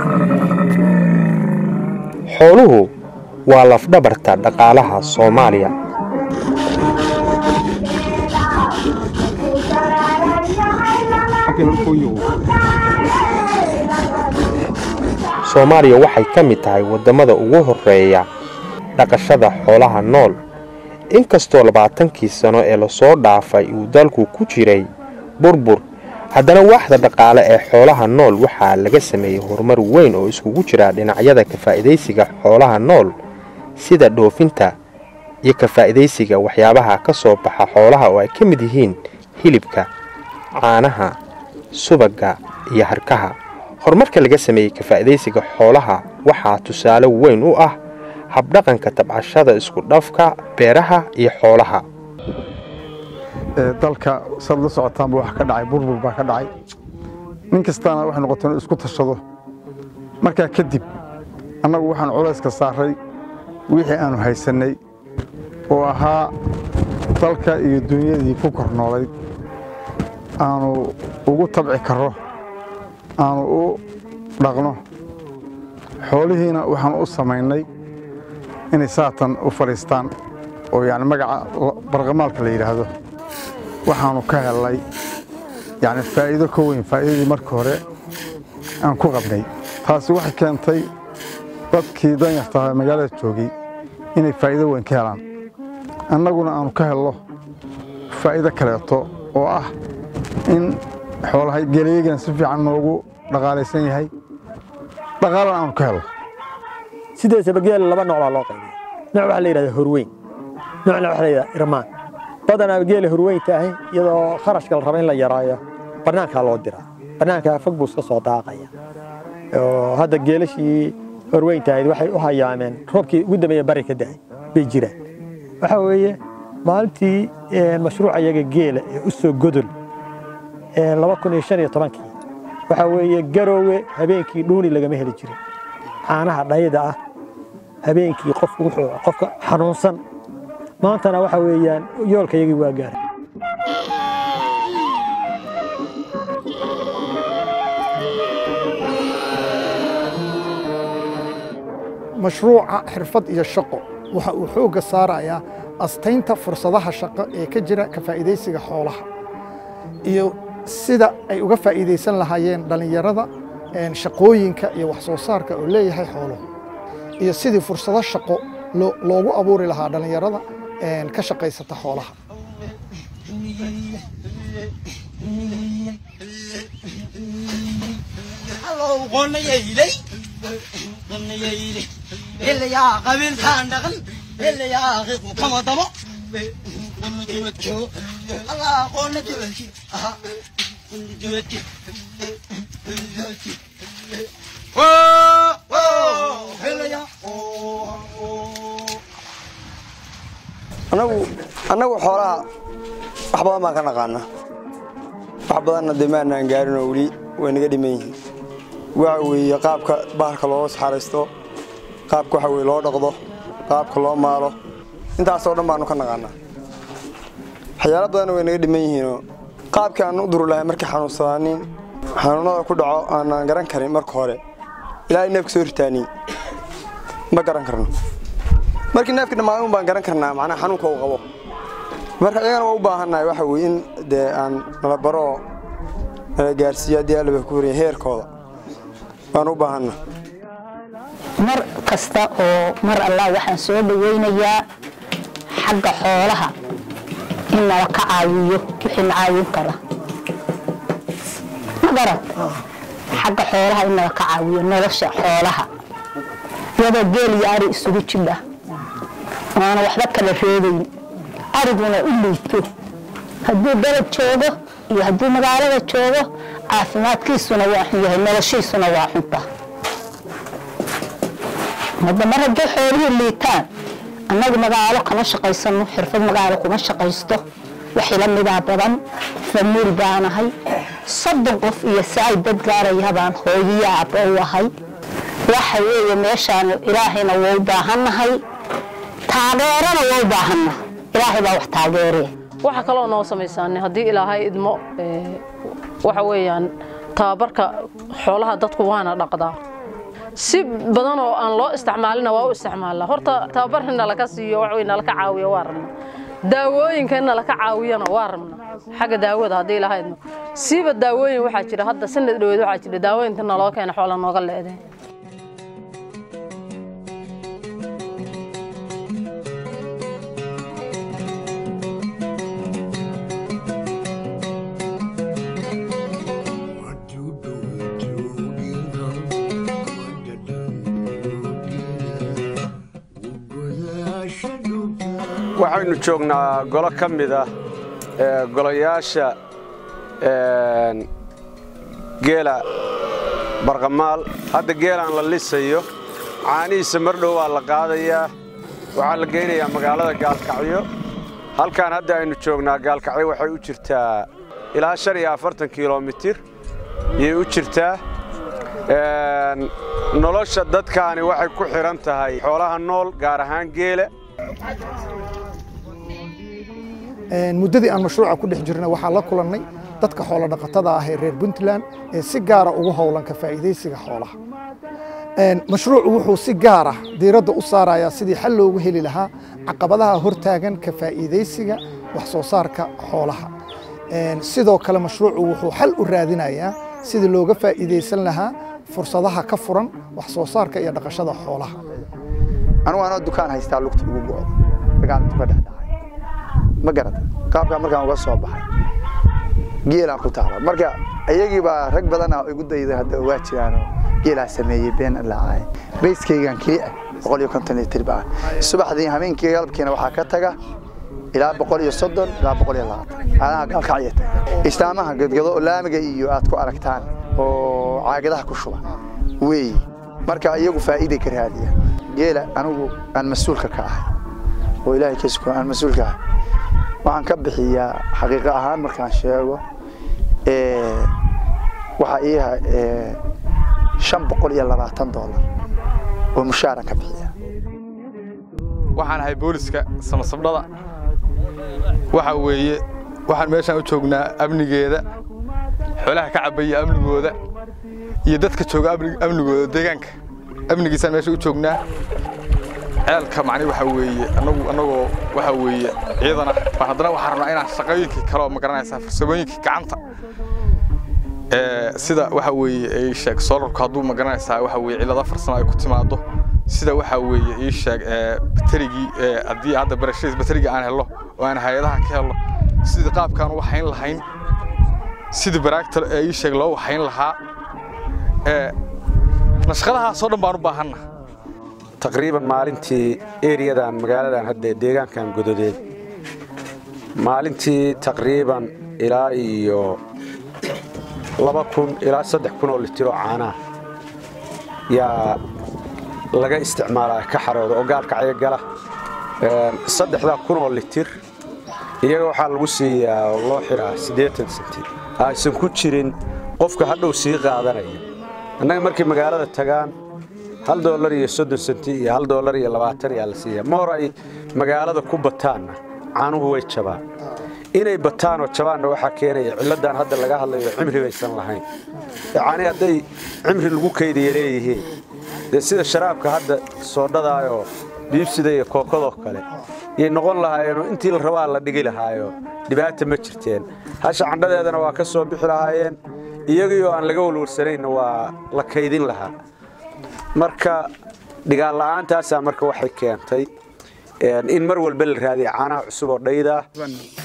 xooluhu waa lafdhabarta dhaqaalaha soomaaliya soomaaliya waxay ka mid tahay waddamada ugu horreeya dhaqashada xoolaha nool inkastoo labaatankii sano ee lasoo dhaafay uu dalku ku jiray burbur haddana waaxda dhaqaale ee xoolaha nool waxaa laga sameeyey horumar weyn oo iskugu jira dhinacyada ka faa'idaysiga xoolaha nool sida dhoofinta iyo ka faa'idaysiga waxyaabaha ka soo baxa xoolaha oo ay ka mid yihiin hilibka caanaha subagga iyo harkaha horumarka laga sameeyey ka faa'idaysiga xoolaha waxaa tusaale weyn u ah habdhaqanka tabcashada isku dhafka beeraha iyo xoolaha dalka saad la socotaanba wax ka dhacay burbur baa ka dhacay nin kastaana waxay noqotay inuu isku tashado markaa kadib annagu waxaan culayska saaray wixii aanu haysannay oo ahaa dalka iyo dunyadii ku kor noolayd aanu ugu tabci karro aanu u dhaqno xoolihiina waxaan u samaynay inay saatan u fadhiistaan oo yani magaca barqamaalka la yidhaahdo waxaanu ka hellay yani faa'iido ka weyn faa'iidadii markii hore aan ku qabnay taasi waxay keentay dadkii danyartaha magaalada joogay inay faa'iido weyn ka helaan annaguna aanu ka helno faa'iido kaleeto oo ah in xoolaha geleegan si fiican noogu dhaqaalaysan yahay dhaqaalana aanu ka helno sideesaba geela laba nooc baa loo qaybiya nooc waxaa la yidhahdaa horweyn noocna waxaa la yidhahdaa irmaan badanaa geela horweynta ahi iyadoo kharashka la raba in la yaraayo bannaankaa loo diraa bannaankaa fog buu iska soo daaqaya oo hadda geelashii horweynta ahayd waxay u hayaameen roobkii ugu dambeeya bari ka da'ay bay jiraan waxaa weeye maalintii mashruuca iyaga geela ee u soo godol laba kun iyo shan iyo tobankii waxaa weeye garoowe habeenkii dhuuni lagama heli jirin caanaha dhayda ah habeenkii qofku wuxuu qofka xanuunsan maantana waxa weeyaan yoolka yagii waa gaaray mashruuca xirfad iyo shaqo waxa uu xoogga saarayaa astaynta fursadaha shaqo ee ka jira ka faa'iidaysiga xoolaha iyo sida ay uga faa'iidaysan lahaayeen dhallinyarada shaqooyinka iyo wax soo saarka oo leeyahay xooluhu iyo sidii fursado shaqo loogu abuuri lahaa dhallinyarada ka shaqaysata xoolaha anagu annagu xoolaha wax badan baan ka naqaana wax badanna dee maanaan gaarin oo weli way naga dhiman yihiin waxa weeye qaabka bahalka looga saxaraysto qaabka waxa weye loo dhaqdo qaabka loo maalo intaasoo dhan baanu ka naqaanaa waxyaalo badanna way naga dhiman yihiinoo qaabkii aan u duri lahay markii xanuunsadaanin xanuunada ku dhaco aanaan garan karin marka hore ilaahay neefka soo ritaanin ma garan karno markii neefka dhammaadun baan garan karnaa macnaha xanuunka uu qabo marka iyagana waa u baahannahay waxa weye in dee aan nala baro oo nala gaarsiiyo haddii allaba ku horaya heerkooda waan u baahanna mar kasta oo mar allah waxaan soo dhawaynayaa xagga xoolaha in nala ka caawiyo wixii na caawin kara ma garan xagga xoolaha in nala ka caawiyo nolosha xoolaha iyadoo geel iyo ari isugu jidha oona waxba kala reebayn ariguna u liito hadduu beled joogo iyo hadduu magaalada joogo caafimaadkiisuna waa xun yahay noloshiisuna waa xunta hadda mar haddii xoolihii liitaan annagu magaalo kama shaqaysano xirfad magaalo kuma shaqaysto waxila midaa badan famiil baanahay soddon qof iyo saay dad gaaraya baan hooyiyo aabbo u ahay waxa weeye meeshaan ilaahayna waa u baahannahay taageerana waa u baahanna ilaahay baa wax taageeree waxa kaloo noo samaysaanay haddii ilaahay idmo waxa weeyaan tababarka xoolaha dadku waana dhaqdaa si badan oo aan loo isticmaalina waa u isticmaalnaa horta tababar in nalaka siiyo wax weyn nalaka caawiyo waa rabnaa daawooyinka in nalaka caawiyana waa rabnaa xagga daawada haddii lahaydno siiba daawooyin waxaa jira hadda sanad dhaweed waxaa jira daawooyinta naloo keena xoola nooga leedeen waxaynu joognaa golo ka mid ah ee golayaasha geela barqamaal hadda geelaan la lisayo caanihiisa mar dhow waa la qaadayaa waxaa la geynayaa magaalada gaalkacyo halkaan hadda aynu joognaa gaalkacyo waxay u jirtaa ilaa shan iyo afartan kilomitir yay u jirtaa nolosha dadkaani waxay ku xidhan tahay xoolaha nool gaar ahaan geela muddadii aan mashruuca ku dhex jirnay waxaa la kulannay dadka xoolo dhaqatada ah ee reer puntland ee si gaara ugu howlan ka faa'iidaysiga xoolaha mashruucu wuxuu si gaar ah diiradda u saarayaa sidii xal loogu heli lahaa caqabadaha hortaagan ka faa'iidaysiga wax soo saarka xoolaha sidoo kale mashruucu wuxuu xal u raadinayaa sidii looga faa'iidaysan lahaa fursadaha ka furan wax soo saarka iyo dhaqashada xoolaha anugu anoo dukaan haystaa lugta ugu go'do dagaalka ka dhex dhacay ma garata qaabkaa markaan uga soo baxay geelaan ku taala marka iyagii baa rag badana igu dayda hadda waa jiraanoo geelaa sameeyey been laacaay bayskaygan kii ah boqol iyo konton litir baa subaxdii habeenkii galabkiina waxaa ka taga ilaa boqol iyo soddon ilaa boqol iyo labaatan aanaha gaalkacya taga istaamaha gadgado oo laamiga iyo aad ku aragtaan oo caagadaha ku shuba weeye marka iyagu faa'iiday ka raadiyaan geela anigu aan mas-uulka ka ahay oo ilaahay ka sugo aan mas-uulka ahay waxaan ka bixiyaa xaqiiqo ahaan markaan sheego waxaa iiha shan boqol iyo labaatan doolar oo mushaaran ka bixiya waxaan ahay booliska samasabdhada waxa weeye waxaan meeshaan u joognaa amnigeeda xoolaha ka cabaya amnigooda iyo dadka jooga amnigooda deegaanka amnigiisaan meesha u joognaa ceelka macni waxa weeye anagu annagoo waxa weeye ciidana baan haddana waxaan rabnaa inaan shaqooyinkii kale oo ma garanaysaa farsamooyinkii gacanta sida waxa weeye ii sheeg solarku hadduu ma garanaysaa waxa weeye cillado farsamo ay ku timaado sida waxa weeye ii sheeg baterigii haddii hadda barashadiis baterigii aan helo oo aan hay-adaha ka helo sidii qaabkaan u waxayn lahayn sidii baraagta ii sheeg loo waxayn lahaa nashqadahaasoo dhan baan u baahanna taqriiban maalintii eriyadan magaaladan hadda deegaankan gododeed maalintii taqriiban ilaa iyo laba kun ilaa saddex kun oo litir oo caanaha yaa laga isticmaalaa ka xarooda oo gaalkacyo gala saddexdaa kun oo litir iyaga waxaa lagu siiyaa oo loo xiraa siddeetan senti aysan ku jirin qofka hadhow sii qaadanaya annaga markay magaalada tagaan hal doolar iyo soddon senti iyo hal doolar iyo labaatan ayaa la siiyaa ma hor ay magaalada ku bataanna caanuhu way jabaan inay bataan oo jabaanna waxaa keenaya cilladan hadda laga hadlayo cimri baysan lahayn caani hadday cimri lagu kaydiya leeyihiin dee sida sharaabka hadda soodhadaayoo biibsida iyo kookadoo kale yay noqon lahaayeenoo intii la rabaa la dhigi lahaayo dhibaata ma jirteen hasha candhadeedana waa ka soo bixi lahaayeen iyagiioo aan laga walwarsanayna waa la kaydin lahaa marka dhigaan la'aantaasaa marka waxay keentay in mar walba la raadiya caanaha cusub oo dhayda